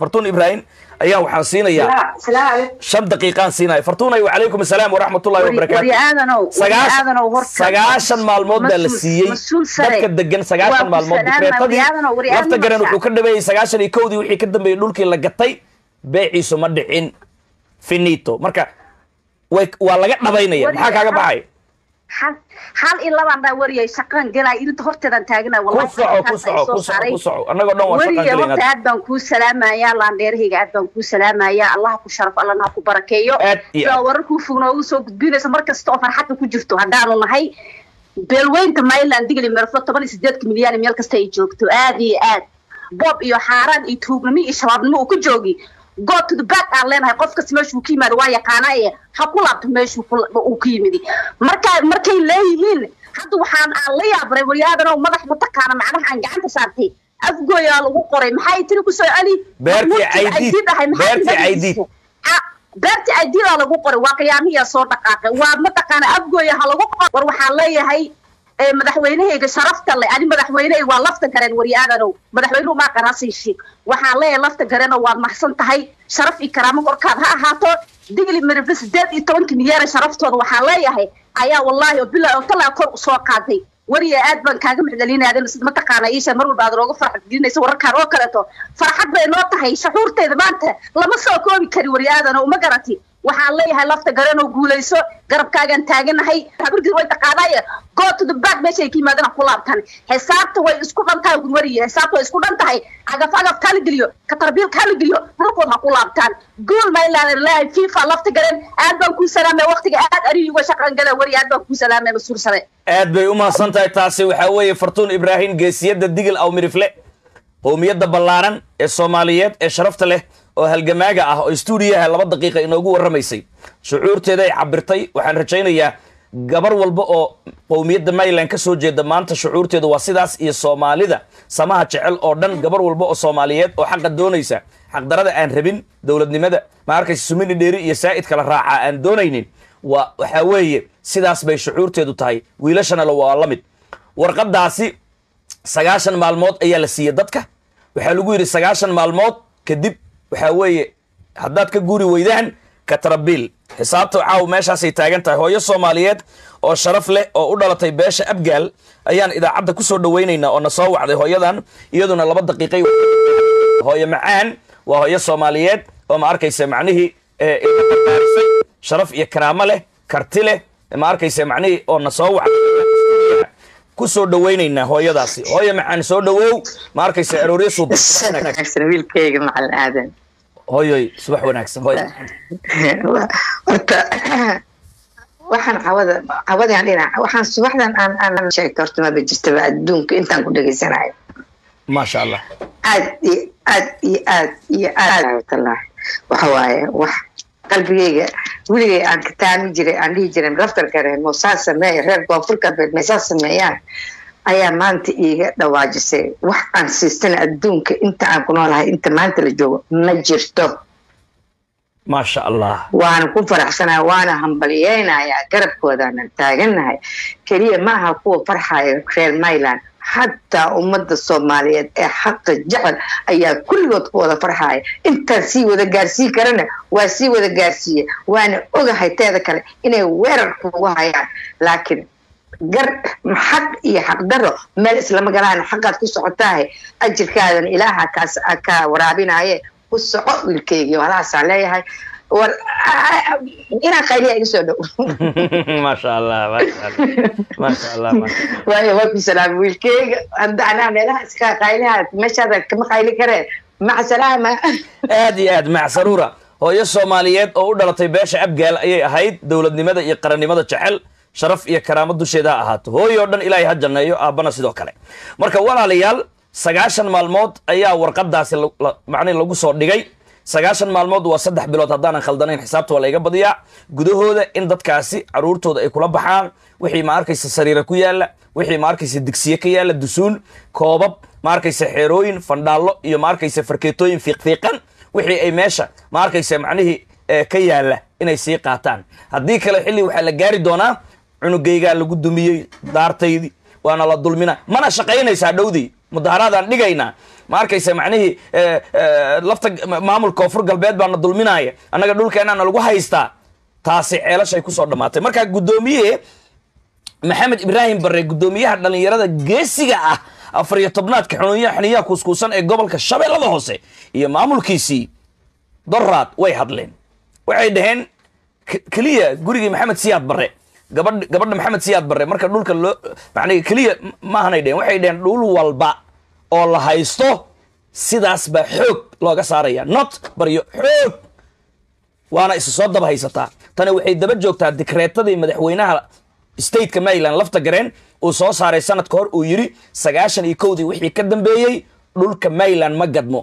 fartuun ibraahim ayaa waxaan siinayaa shan daqiiqaan siinaya fartuunay wacalaykum asalaam waraxmatullahi wabarakaatu sagaashan maalmood baa la siiyey dadka degan sagaashan maalmood dikreetadii lafta garan wuxuu ka dhameeyey sagaashan iyo kowdii wixii ka dambeeyey dhulkii la gatay beeciisu ma dhicin finito marka waa laga dhabaynaya maxaa kaaga baxay hal iyo labaan dhaa wariyay shaqaan galaa irinta horteedan taagana wariye horta aad baan kuu salaamayaa laandheerahayga aad baan kuu salaamayaa allaha ku sharaf allana ha ku barakeeyo sidaa wararkuu fog noogu soo gudbinaysa mar kasta oo farxadda ku jirto haddaanu nahay beelweynta myland digli merflo toban iyo sideedka milyan meel kasta ay joogto aad iyo aad boob iyo xaaraan iyo tuugnimo iyo shabaabnimo uu ku joogi go to the back aan leenahay qof kasta meeshuu ka yimaado waa yaqaana ee ha ku laabto meeshuu uu ka yimidi marka markay leeyihiin hadda waxaan aan la yaabray waryaadano madax mataqaana macnaha aan gacanta saartay afgooyaa lagu qoray maxay tiri kusoo celi beerti aididaa lagu qoray waa qiyaamiyaa soo dhaqaaqay waa mataqaana afgooya ha lagu qor war waxaan leeyahay madaxweynehayga sharafta le ani madaxweynehayga waa lafta gareen waryaadanow madaxweynuhu maa qanaasiishi waxaan leeyahay lafta gareenoo waad maxsan tahay sharaf iyo karaamo korkaad ha ahaato digli mirifle sideed iyo tobanka milyaara sharaftooda waxaan leeyahay ayaa wallaahi oo bilaa oo talaa kor usoo qaaday wariya aad baan kaaga maxdalinaaden mataqaana iisha mar walba aad nooga farxad gelinaysa wararkaan oo kaleeto farxad bay noo tahay shaxuurteeda maanta lama soo koobi kari waryaadano uma garati waxaan leeyahay lafta garanoo guulayso garabkaagaan taaganahay habargis way taqaanaaye go to the back meesha ay ka yimaadana ku laabtan xisaabta way isku dhan tahay gurwariye xisaabta way isku dhan tahay cagaf cagaf kala geliyo katarbiil kala geliyo dhulkood ha ku laabtaan guul maylaada leeyahay fifa lafta garan aad baan kuu salaamay waqtiga aad arihi uga shaqan gala wari aad baan kuu salaamay masuursade aad bay u mahadsan tahay taasi waxaa weeye fartuun ibraahim geesiyadda digil aw mirifle qowmiyadda ballaaran ee soomaaliyeed ee sharafta leh oo halgamaaga ah oo stuudiyaha laba daqiiqa inoogu warramaysay shucuurteeda ay cabirtay waxaan rajaynayaa gabar walba oo qowmiyadda mayland ka soo jeeda maanta shucuurteedu waa sidaas iyo soomaalida samaha jecel oo dhan gabar walba oo soomaaliyeed oo xaqa doonaysa xaqdarada aan rabin dowladnimada ma arkaysa sumini dheeri iyo saa'id kala raacaa aan doonaynin waa waxaa weeye sidaas bay shucuurteedu tahay wiilashana waa la mid warqadaasi sagaashan maalmood ayaa la siiyey dadka waxaa lagu yidhi sagaashan maalmood kadib waxaa weeye haddaad ka guri weydaan katrabiil xisaabta caaw meeshaasay taagan tahay hooyo soomaaliyeed oo sharaf leh oo u dhalatay beesha abgaal ayaan idaacadda ku soo dhawaynaynaa oo na soo wacday hooyadan iyaduna laba daqiiqay hooyo macaan waa hooyo soomaaliyeed oo ma arkaysa macnihii ilaarisay sharaf iyo karaamo leh karti leh ma arkaysa macnihii oo na soo wacday ku soo dhawaynaynaa hooyadaasi hooyo macaan soo dhawow ma arkaysa arooryo wiilkayga macalin aadan hooyoy subax wanaagsan hooy horta waxaan cawada cawadaan dhinac waxaan subaxdan aan aan sheegta horta maba jirtaba adduunka intaan ku dhegaysanayo maasha allah aad iyo aad iyo aad iyo aad watalah waxa waaye wax qalbigayga weligay aan ka taami jiray aan dhihi jiray laftarka reer moosaa sameeya reer koonfurka beed meesaa sameeyaan ayaa maanta iiga dhawaajisay wax aan siistana adduunka inta aan ku noolahay inta maanta la joogo ma jirto maasha allah waana ku faraxsanaya waana hambalyeynayaa garabkoodaanan taagannahay keliya ma aha kuwa farxaya reer myland xataa ummadda soomaaliyeed ee xaqa jecel ayaa kulligood ku wada farxaya intaan sii wada gaarsii karana waa sii wada gaarsiiya waana ogahay teeda kale inay weerar kugu hayaan laakiin gar xaq iyo xaqdaro meel islama galaan xaqaad ku socotaahe ajirkaadan ilaaha kaas ka waraabinaye ku soco wiilkeygii halaasaan leeyahay war inaan qayliya iga soo dhow maasha allah maasha allah maasha allah waayo waa ku salaama wiilkeyga hadda anaa meelaha iska qayliha meeshaada kama qayli karee maca salaama aad iyo aad mac saruura hooyo soomaaliyeed oo u dhalatay beesha abgaal ayay ahayd dowladnimada iyo qarannimada jecel sharaf iyo karaamo dusheeda ha ahaato hooyo o dhan ilaahay ha janneeyo aabbana sidoo kale marka walaalayaal sagaashan maalmood ayaa warqadaasi macnihi lagu soo dhigay sagaashan maalmood waa saddex bilood haddaanan khaldanayn xisaabta waa layga badiyaa gudahooda in dadkaasi caruurtooda ay kula baxaan wixii ma arkaysa sariira ku yaala wixii ma arkaysa digsiye ka yaala dusuun koobab ma arkaysa xeerooyin fandhaallo iyo ma arkaysa farkeetooyin fiiqfiiqan wixii ay meesha ma arkaysa macnihii ka yaala inay sii qaataan haddii kale xilli waxaa la gaari doonaa cunugaygaa lagu dumiyey daartaydii waana la dulmina mana shaqaynaysaa dhowdii mudaharaadaan dhigaynaa ma arkaysa macnihii eh, eh, lafta maamul koonfur galbeed baana dulminaya annaga dhulkeenana lagu haystaa taasi ceelashay kusoo dhammaatay marka guddoomiye maxamed ibraahim barre guddoomiyaha dhallinyarada geesiga ah afar iyo tobnaadka xuniyaha xiniyaha kuuskuusan ee gobolka shabeellada hoose iyo maamulkiisii doraad way hadleen waxay dhaheen k- keliya gurigii maxamed siyaad barre gabadh gabadha maxamed siyaad barre marka dhulka loo macnaa keliya m- maahanay dheheen waxay dhaheen dhul walba oo la haysto sidaas baa xoog looga saaraya not baryo xoog waana isu soo daba haysataa tani waxay daba joogtaa dikreetadii madaxweynaha stateka maryland lafta gareen uu soo saaray sanadka hor uu yidhi sagaashan iyo kowdii wixii ka dambeeyey dhulka maryland ma gadmo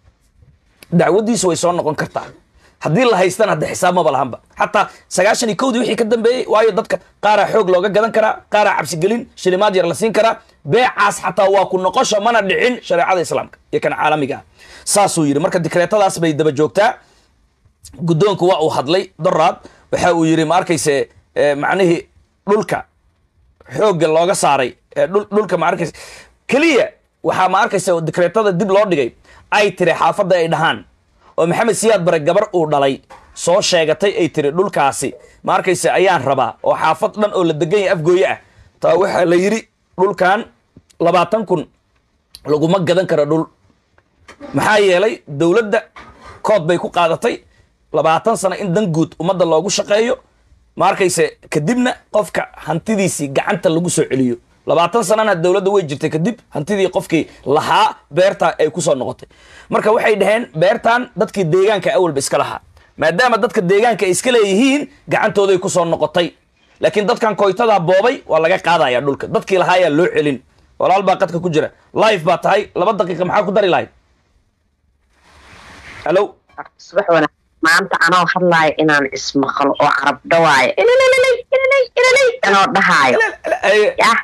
dacwadiisu way soo noqon kartaa haddii la haystana hadda xisaab maba lahanba xataa sagaashan iyo kowdii wixii ka dambeeyey waayo dadka qaaraa xoog looga gadan karaa qaaraa cabsigelin shilimaad yar la siin karaa beecaas xataa waa ku noqosho mana dhicin shareecada islaamka iyo kan caalamiga ah saasuu yidhi marka dikreetadaas bay daba joogtaa guddoonku waa uu hadlay doraad waxa uu yidhi ma arkayse eh, macnihii dhulka xoogga looga saaray eh, dhul- dhulka ma arkayse keliya waxaa ma arkaysa oo dikreetada dib loo dhigay ay tiri xaafadda ay dhahaan oo maxamed siyaad bare gabar uu dhalay soo sheegatay ay tiri dhulkaasi ma arkayse ayaan rabaa oo xaafad dhan oo la degan yahay afgooye ah taa waxaa la yidhi dhulkan labaatan kun laguma gadan karo dhul maxaa yeelay dowladda kood bay ku qaadatay labaatan sano in dan guud ummadda loogu shaqeeyo ma arkayse kadibna qofka hantidiisii gacanta lagu soo celiyo labaatan sanana dowladda way jirtay kadib hantidii qofkii lahaa beerta ay kusoo noqotay marka waxay dhaheen beertan dadkii deegaanka awalba iska lahaa maadaama dadka deegaanka ay iska leeyihiin gacantooday kusoo noqotay laakiin dadkan koytada boobay waa laga qaadaya dhulka dadkii lahaayaa loo celin walaal baa qadka ku jira live baa tahay laba daqiiqa maxaa ku dari lahayd hallo subax wanaag maanta anoo hadlaayo inaan ismaqlo oo carab dhawaayo ilalay ilalay ilalay anoo dhahaayo Yah.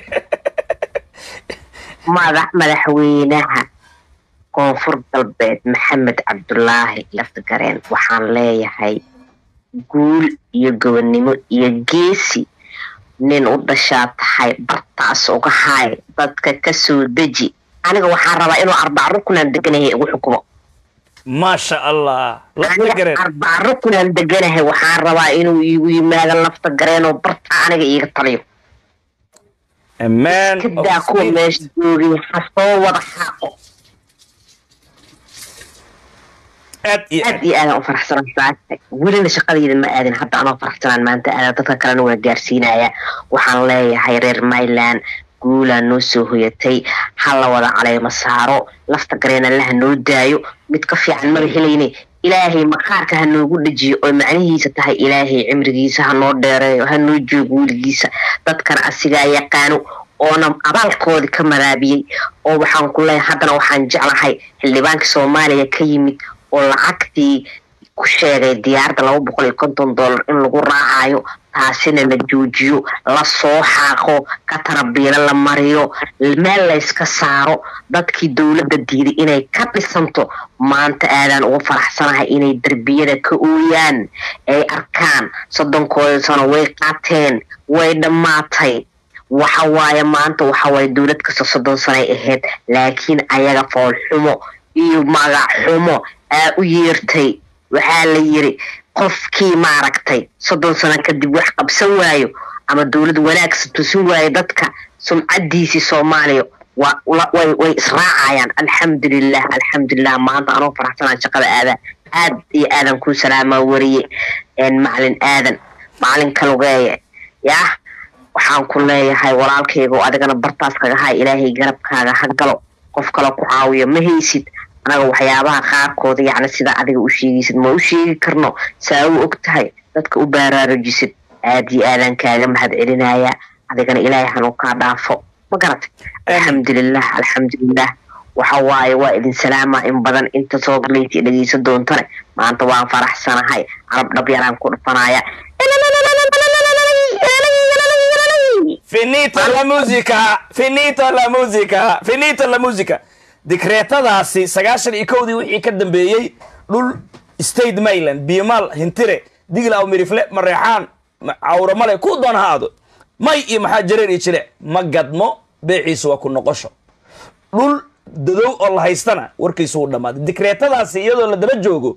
madax madaxweynaha koonfur galbeed maxamed cabdulaahi laftigareen waxaan leeyahay guul iyo gobonnimo iyo geesi nin u dhashaa tahay bartaas uga haay dadka ka soo deji aniga waxaan rabaa inuu arbac rukunaan deganahay igu xukumo maasha allah lafta aniga gareen arbac rukunaan deganahay waxaan rabaa inuu iigu yimaado lafta gareenoo barta aniga iiga taliyo a man of kadaa kuwa spirit. meesha joogay ha soo wada xaaqo aad iyo aad iyo aadaan u faraxsanan saacadta welina shaqadayda ma aadin hadda anoo faraxsanaan maanta aada dadka kalena waa gaarsiinaya waxaan leeyahay reer myland guulaa noo soo hoyatay ha la wada caleemo saaro lafta gareen allaha noo daayo mid ka fiican maba helayne ilaahay maqaarka ha noogu dhajiyo oo macnihiisa tahay ilaahay cimrigiisa ha noo dheereeyo ha noo joogo weligiisa dadkana asigaa yaqaano oona abaalkoodii ka maraabiyey oo waxaan ku leeyahay haddana waxaan jeclahay xildhibaanka soomaaliya ka yimid oo lacagtii ku sheegay diyaarada laba boqol iyo konton dollar in lagu raacayo taasina la joojiyo la soo xaaqo ka tarabiilo la mariyo meel layska saaro dadkii dowladda diiday inay ka dhisanto maanta aadaan uga faraxsanahay inay derbiyada ka ooyaan ay arkaan soddonkooda sano way qaateen way dhammaatay waxa waaye maanta waxa waaye dowlad kasta soddon sanay ahayd laakiin ayaga foolxumo iyo magac xumo aa u yeertay waxaa la yiri qofkii maaragtay soddon sano kadib wax qabsan waayo ama dowlad wanaagsan tusin waayo dadka sumcadiisii soomaaliya waa la- way way israacayaan alxamdulilah alxamdulilah maanta anoo faraxsanaa shaqada aadaa aad iyo aadan kuu salaamaa wariye een macalin aadan macalin kalugeeye yah waxaan ku leeyahay walaalkayga oo adigana bartaas kaga hay ilaahay garabkaaga ha galo qof kale ku caawiyo ma haysid anaga waxyaabaha qaarkooda yacni sida adiga u sheegaysid ma u sheegi karno saa u og tahay dadka u baaraarujisid aad iyo aadaan kaaga mahad celinaya adigana ilaahay hanuu kaa dhaafo ma garatay alxamdulilah alxamdulilah waxa waaye waa idin salaama in badan inta soo galaysa dhegeysan doontane maanta waan faraxsanahay carab dhabyaraan ku dhufanaya finito la musica finito la musica finito la musica dikreetadaasi sagaashan iyo kowdii wixii ka dambeeyey dhul state mayland biimaal hintire digil aw mirifle mareexaan ma- cawramale ku doon ha aado may iyo maxaa jareer iyo jile ma gadmo beeciisu waa ku noqosho dhul dadow oo la haystana warkiisu uu dhammaaday dikreetadaasi iyadoo la daba joogo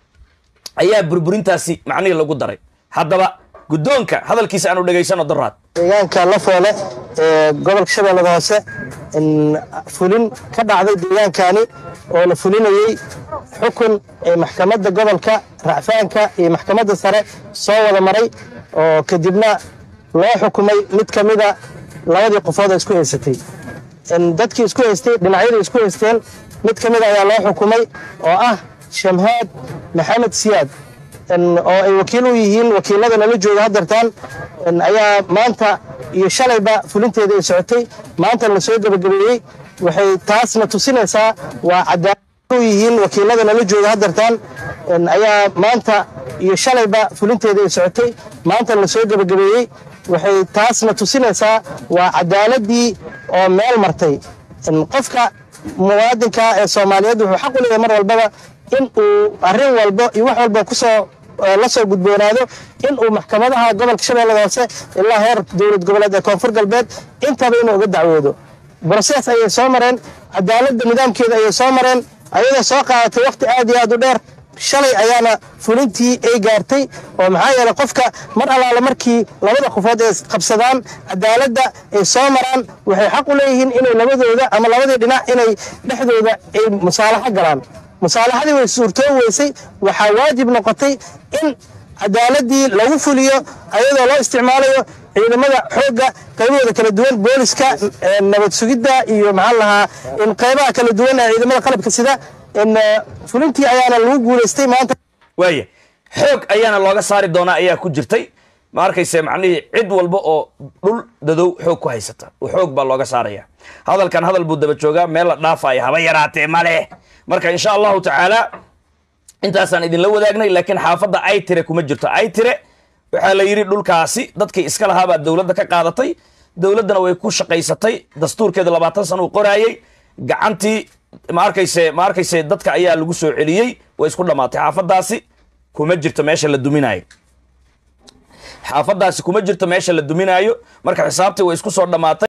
ayaa burburintaasi macnihii lagu daray haddaba guddoonka hadalkiisa aanu dhegaysano daraad deegaanka lafoole ee gobolka shabeellada hoose in fulin ka dhacday deegaankani oo la fulinayey xukun ee maxkamadda gobolka racfaanka iyo maxkamadda sare soo wada maray oo kadibna loo xukumay mid ka mida labadii qofood oo isku haysatay in dadkii isku haystay dhinacyadii isku haysteen mid ka mida ayaa loo xukumay oo ah shamhaad maxamed siyaad in oo ay wakiil u yihiin wakiilada nala jooga haddartaan in ayaa maanta iyo shalayba fulinteeda ay socotay maanta la soo gebagabeeyey waxay taasna tusinaysaa waa cadaalad u yihiin wakiilada nala jooga haddartaan in ayaa maanta iyo shalayba fulinteeda ay socotay maanta la soo gebagabeeyey waxay taasna tusinaysaa waa cadaaladii oo meel martay in qofka muwaadinka ee soomaaliyeed wuxuu xaq u leeyahay mar walbaba in uu arrin walbo iyo wax walba kusoo la soo gudboonaado in uu maxkamadaha gobolka shabeellada hoose ilaa heer dowlad goboleed ee koonfur galbeed intaba inuu uga dacwoodo broses ayay soo mareen cadaaladda nidaamkeeda ayay soo mareen ayadoo soo qaadatay waqti aad iyo aad u dheer shalay ayaana fulintii ay gaartay oo maxaa yeeley qofka mar allaale markii labada qofood ay qabsadaan cadaaladda ay soo maraan waxay xaq u leeyihiin inay labadooda ama labadii dhinac inay dhexdooda ay musaalaxo galaan musaalaxadii way suurtoo weysay waxaa waajib noqotay in cadaaladii lagu fuliyo ayadoo loo isticmaalayo ciidamada xoogga qaybahooda kala duwan booliska nabad sugidda iyo maxaa lahaa in qaybaha kala duwan ee ciidamada qalabka sida in fulintii ayaana lagu guulaystay maanta waaya xoog ayaana looga saari doonaa ayaa ku jirtay ma arkayse macnihii cid walba oo dhul dadow xoog ku haysata xoog baa looga saaraya hadalkan hadal buu daba joogaa meel la dhaafaya haba yaraatee male marka insha allahu tacaala intaasaan idinla wadaagnay laakiin xaafadda aytire kuma jirto aytire waxaa la yidhi dhulkaasi dadkii iska lahaabaa dowladda ka qaadatay dowladdana way ku shaqaysatay dastuurkeeda labaatan sana uu qoraayey gacantii ma arkayse ma arkayse dadka ayaa lagu soo celiyey way isku dhammaatay xaafaddaasi kuma jirto meesha la duminaayo xaafaddaasi kuma jirto meesha la duminaayo marka xisaabtii way isku soo dhammaatay